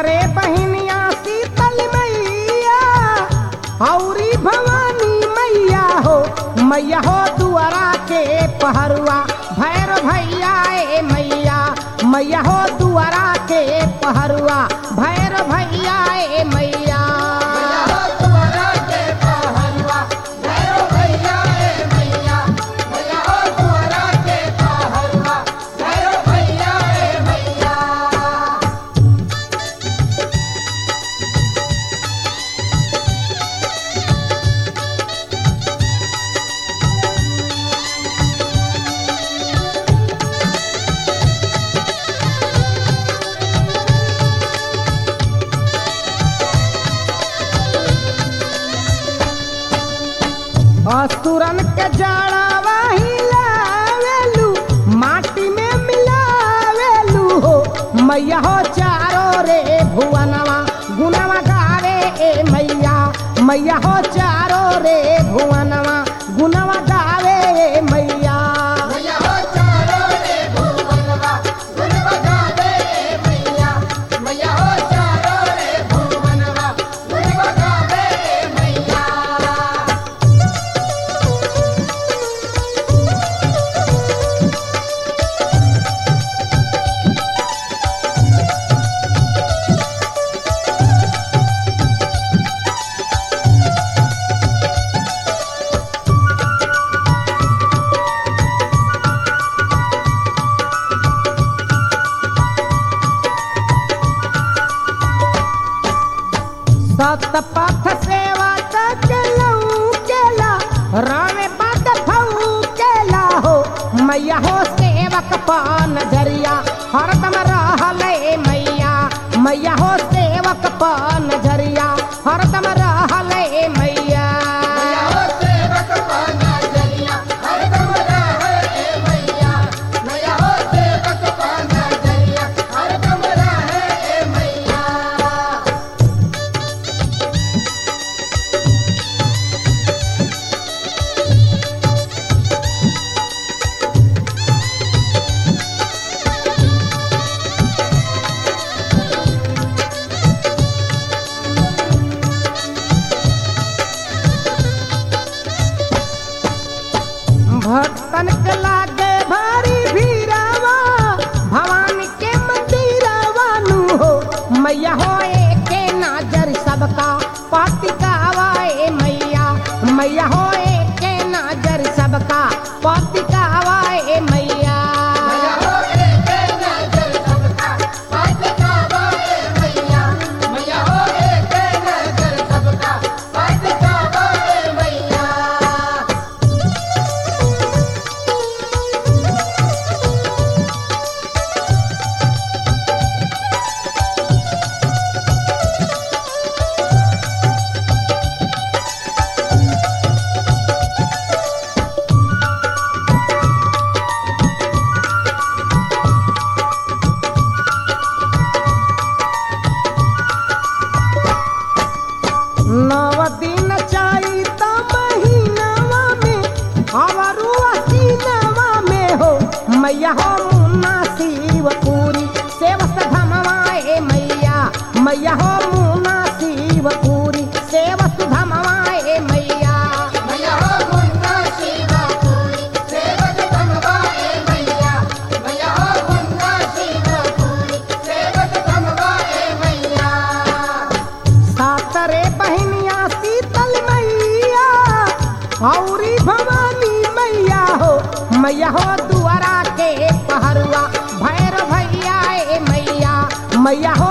सातरे बहिनिया शीतल मैया औरी भवानी मैया हो मैया हो दुआरा के पहरुआ भैर भैया ए मैया मैया हो दुआरा के पहरुआ भैर भैया ए मैया असुरन के जड़ावा हिलावेलू माटी में मिलावेलू हो मैया हो चारो रे भुवनवा गुनवा गावे ए मैया मैया हो चारो रे भुवनवा गुनवा गावे ए मैया सत पथ सेवा केला केला रावे पद फऊ केला हो मैया हो सेवक पान झरिया हरदम रहले मैया मैया हो सेवक पान झरिया हरदम रहले मैया भक्तन के लागे भारी भीरावा भवानी के मंदिरवा नु हो मैया हो एके नाजर सबका पातिकावा ए मैया मैया हो एके नाजर सबका पातिकावा ए मैया नव दिन चैत महीनावा में अवरु असीनवा में हो मैया हो मुन्ना शिवपुरी सेवस धमवा ए मैया मैया हो मुन्ना शिवपुरी सेवस धमवा ए मैया सातरे बहिनिया शीतल मैया औरी भवानी मैया हो मैया हो दुआरा के पहरुआ भैर भैया ए मैया मैया हो